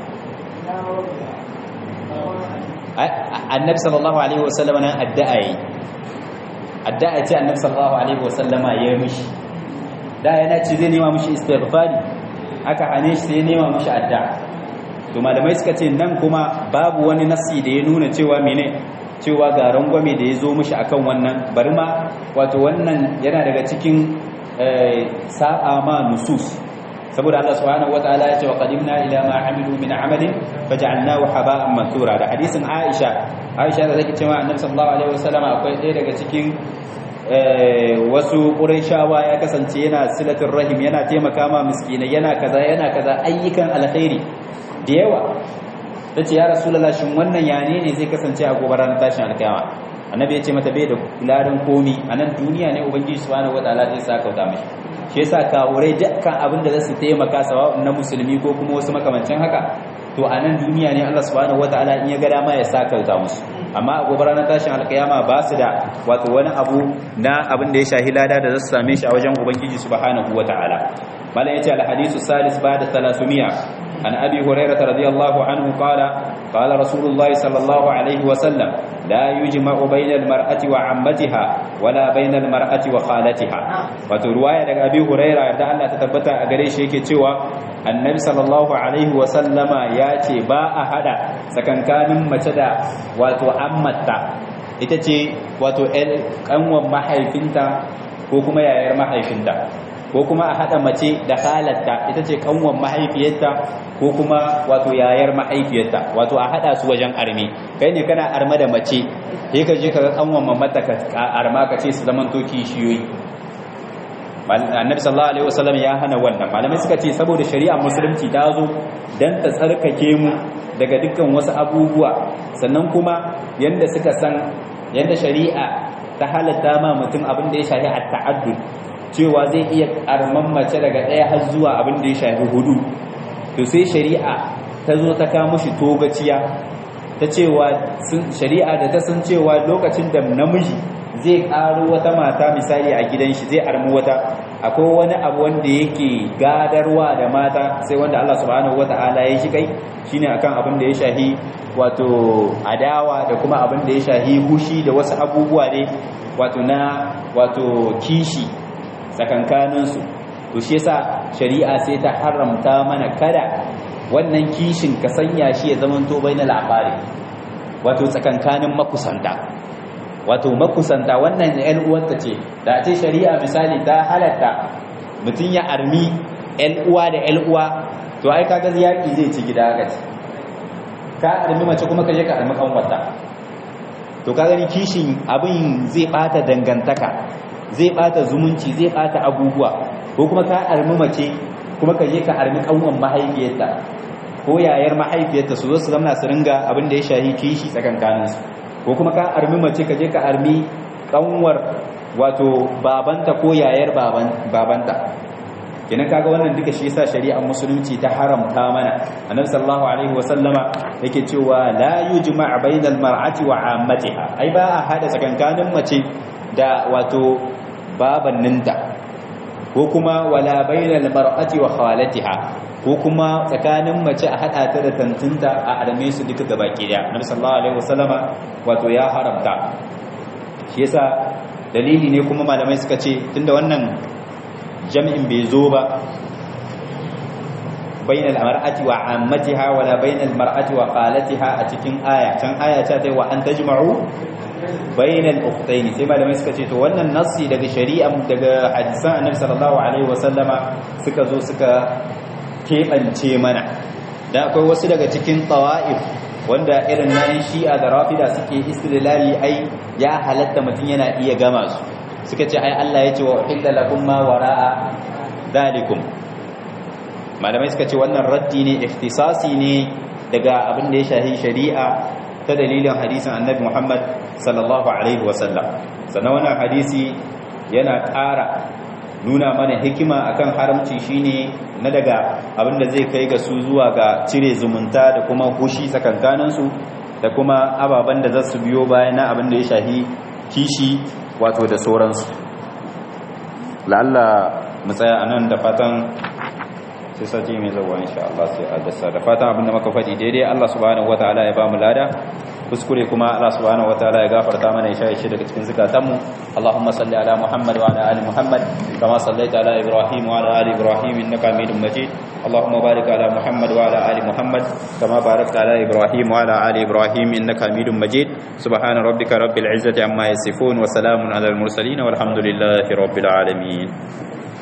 annabi sallallahu alaihi wasallama nan addu'a yi addu'a ce annabi sallallahu alaihi wasallama ya yi mishi da yana ce zai nema mishi istighfari aka hane shi sai nema mishi addu'a to malamai suka ce nan kuma babu wani nasi da ya nuna cewa mene cewa ga rangwame da ya zo mishi akan wannan bari ma wato wannan yana daga cikin sa'a ma nusus saboda Allah subhanahu wataala ya ce wa qadimna ila ma amilu min amalin faj'alnahu haba'an mansura da hadisin Aisha Aisha da take cewa Annabi sallallahu alaihi wasallam akwai ɗaya daga cikin wasu Qurayshawa ya kasance yana silatul rahim yana taimaka ma miskinai yana kaza yana kaza ayyukan alkhairi da yawa tace ya rasulullah shin wannan yane ne zai kasance a gobe ranar tashin alkiyama annabi ya ce mata bai da ladan komi a nan duniya ne ubangiji subhanahu wataala zai sa kauta mishi shi yasa kawurai dukkan abin da zasu taimaka sawa na musulmi ko kuma wasu makamancin haka to a nan duniya ne Allah subhanahu wataala in ya ga dama ya sa kauta musu amma a gobe ranar tashin alkiyama ba su da wato wani abu na abin da ya shahi lada da zasu same shi a wajen ubangiji subhanahu wataala malam yace al-hadisu salis ba'da 300 عن أبي هريرة رضي الله عنه قال قال رسول الله صلى الله عليه وسلم لا يجمع بين المرأة وعمتها ولا بين المرأة وخالتها وترواية لك أبي هريرة يدعى الله تتبتع أقريش يكي تشوى النبي صلى الله عليه وسلم ياتي باء هذا سكن كان متدى وتعمتا ita ce wato ƙanwan mahaifinta ko kuma yayar mahaifinta ko kuma a haɗa mace da halatta ita ce kanwan mahaifiyarta ko kuma wato yayar mahaifiyarta wato a haɗa su wajen arme kai ne kana arma da mace sai ka je ka ga kanwan mamata ka arma ka ce su zaman to kishiyoyi annabi sallallahu alaihi wasallam ya hana wannan malamai suka ce saboda shari'a musulunci ta zo dan ta tsarkake mu daga dukkan wasu abubuwa sannan kuma yanda suka san yanda shari'a ta halatta ma mutum abin da ya shafi at-ta'addud cewa zai iya arman mace daga ɗaya har zuwa abin da ya shafi hudu to sai shari'a ta zo ta kawo mushi togaciya ta cewa shari'a da ta san cewa lokacin da namiji zai ƙaro wata mata misali a gidan shi zai armi wata akwai wani abu wanda yake gadarwa da mata sai wanda Allah subhanahu wata'ala ya shi kai shine akan abin da ya shahi wato adawa da kuma abin da ya shahi hushi da wasu abubuwa ne wato na wato kishi tsakankaninsu to shi yasa shari'a sai ta haramta mana kada wannan kishin ka sanya shi ya zama to bainal aqari wato tsakankanin makusanta wato makusanta wannan ƴan uwarta ce da ce shari'a misali ta halatta mutum ya armi ƴan uwa da ƴan uwa to ai kaga yaki zai ci gida ga ci ka armi mace kuma ka je ka armi kanwata to ka gani kishin abin zai bata dangantaka zai bata zumunci zai bata abubuwa ko kuma ka armi mace kuma ka je ka armi kanwan mahaifiyarta ko yayar mahaifiyarta su zo su zama su ringa abin da ya shahi kishi tsakankanin su ko kuma ka armi mace ka je ka armi kanwar wato babanta ko yayar baban babanta kenan kaga wannan duka shi yasa shari'ar musulunci ta haramta mana annabi sallallahu alaihi wasallama yake cewa la yujma' bainal mar'ati wa 'ammatiha ai ba a hada tsakankanin mace da wato babanninta ko kuma wala bainal mar'ati wa khalatiha ko kuma tsakanin mace a hada ta da tantinta a arme su duka gabaki daya annabi sallallahu alaihi wasallama wato ya haramta shi yasa dalili ne kuma malamai suka ce tunda wannan jami'in bai zo ba bainal mar'ati wa ammatiha wala bainal mar'ati wa khalatiha a cikin aya can aya ta wa an tajma'u bainal ukhtayn sai malamai suka ce to wannan nassi daga shari'a daga hadisan annabi sallallahu alaihi wasallama suka zo suka kebance mana da akwai wasu daga cikin tawa'if wanda irin nan shi'a da rafida suke istidlali ai ya halatta mutum yana iya gama su suka ce ai Allah ya ce wa uhilla lakum ma wara'a dalikum malamai suka ce wannan raddi ne ikhtisasi ne daga abin da ya shahi shari'a ta dalilin hadisin annabi Muhammad sallallahu alaihi wasallam sannan wannan hadisi yana ƙara nuna mana hikima akan haramci shine na daga abinda zai kai ga su zuwa ga cire zumunta da kuma hushi tsakankaninsu da kuma ababen da za su biyo bayan na abinda ya shahi kishi wato da sauransu la'alla mu tsaya anan da fatan sai sati mai zuwa insha Allah sai a dasa da fatan abinda muka faɗi daidai Allah subhanahu wataala ya ba mu lada kuskure kuma Allah subhanahu wataala ya gafarta mana ya shaye shi daga cikin zakatanmu Allahumma salli ala Muhammad wa ala ali Muhammad kama sallaita ala Ibrahim wa ala ali Ibrahim innaka Hamidum Majid Allahumma barik ala Muhammad wa ala ali Muhammad kama barakta ala Ibrahim wa ala ali Ibrahim innaka Hamidum Majid subhana rabbika rabbil izzati amma yasifun wa salamun ala al mursalin walhamdulillahi rabbil alamin